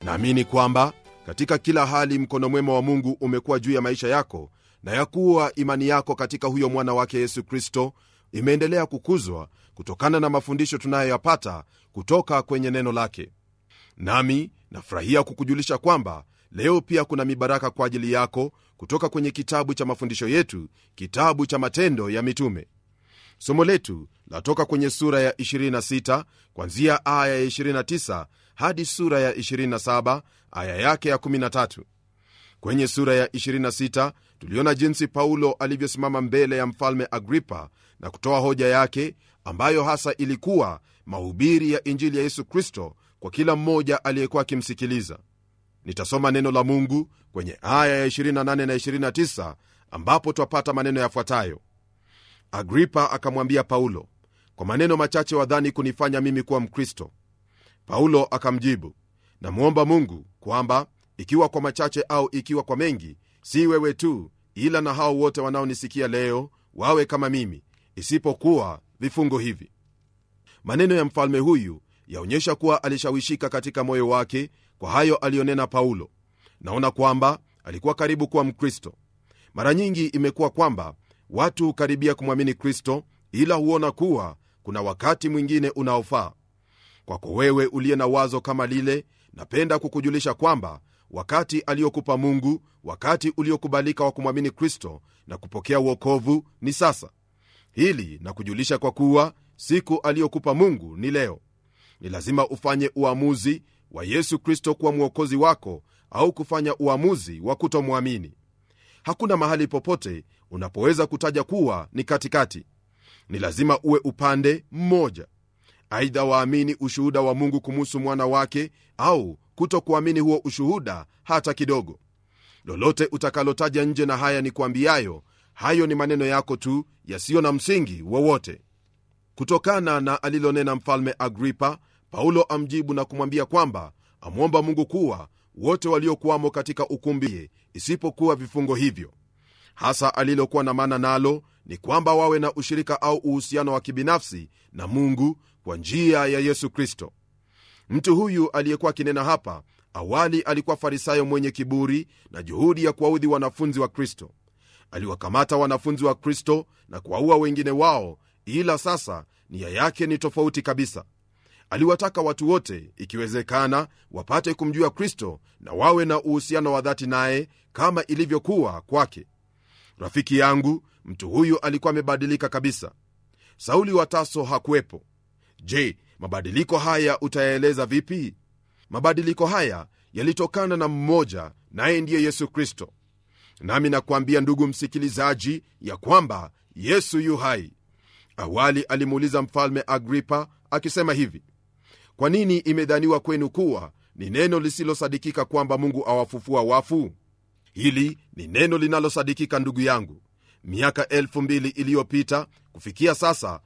naamini kwamba katika kila hali mkono mwema wa mungu umekuwa juu ya maisha yako na ya kuwa imani yako katika huyo mwana wake yesu kristo imeendelea kukuzwa kutokana na mafundisho tunayoyapata kutoka kwenye neno lake nami nafurahia kukujulisha kwamba leo pia kuna mibaraka kwa ajili yako kutoka kwenye kitabu cha mafundisho yetu kitabu cha matendo ya mitume somo letu latoka kwenye sura ya 26 kwanzia aya ya 29 hadi sura ya 27 aya yake ya 13 kwenye sura ya 26 tuliona jinsi paulo alivyosimama mbele ya mfalme agripa na kutoa hoja yake ambayo hasa ilikuwa mahubiri ya injili ya yesu kristo kwa kila mmoja aliyekuwa akimsikiliza nitasoma neno la mungu kwenye aya ya 28 na 29 ambapo twapata maneno yafuatayo agripa akamwambia paulo kwa maneno machache wadhani kunifanya mimi kuwa mkristo paulo akamjibu namwomba mungu kwamba ikiwa kwa machache au ikiwa kwa mengi si wewe tu ila na hao wote wanaonisikia leo wawe kama mimi isipokuwa vifungo hivi maneno ya mfalme huyu yaonyesha kuwa alishawishika katika moyo wake kwa hayo aliyonena paulo naona kwamba alikuwa karibu kuwa mkristo mara nyingi imekuwa kwamba watu hukaribia kumwamini kristo ila huona kuwa kuna wakati mwingine unaofaa kwako wewe uliye na wazo kama lile napenda kukujulisha kwamba wakati aliyokupa mungu wakati uliokubalika wa kumwamini kristo na kupokea uokovu ni sasa hili na kujulisha kwa kuwa siku aliyokupa mungu ni leo ni lazima ufanye uamuzi wa yesu kristo kuwa mwokozi wako au kufanya uamuzi wa kutomwamini hakuna mahali popote unapoweza kutaja kuwa ni katikati ni lazima uwe upande mmoja aidha waamini ushuhuda wa mungu kumuhusu mwana wake au kutokuamini huo ushuhuda hata kidogo lolote utakalotaja nje na haya ni kuambiayo hayo ni maneno yako tu yasiyo na msingi wowote kutokana na alilonena mfalme agripa paulo amjibu na kumwambia kwamba amwomba mungu kuwa wote waliokuwamo katika ukumbi isipokuwa vifungo hivyo hasa alilokuwa na maana nalo ni kwamba wawe na ushirika au uhusiano wa kibinafsi na mungu kwa njia ya yesu kristo mtu huyu aliyekuwa akinena hapa awali alikuwa farisayo mwenye kiburi na juhudi ya kuwaudhi wanafunzi wa kristo aliwakamata wanafunzi wa kristo na kuwaua wengine wao ila sasa nia yake ni tofauti kabisa aliwataka watu wote ikiwezekana wapate kumjua kristo na wawe na uhusiano wa dhati naye kama ilivyokuwa kwake rafiki yangu mtu huyu alikuwa amebadilika kabisa sauli wa taso hakuwepo je mabadiliko haya utayaeleza vipi mabadiliko haya yalitokana na mmoja naye ndiye yesu kristo nami nakuambia ndugu msikilizaji ya kwamba yesu yu hai awali alimuuliza mfalme agripa akisema hivi kwa nini imedhaniwa kwenu kuwa ni neno lisilosadikika kwamba mungu awafufua wafu hili ni neno linalosadikika ndugu yangu miaka elfu mbili iliyopita kufikia sasa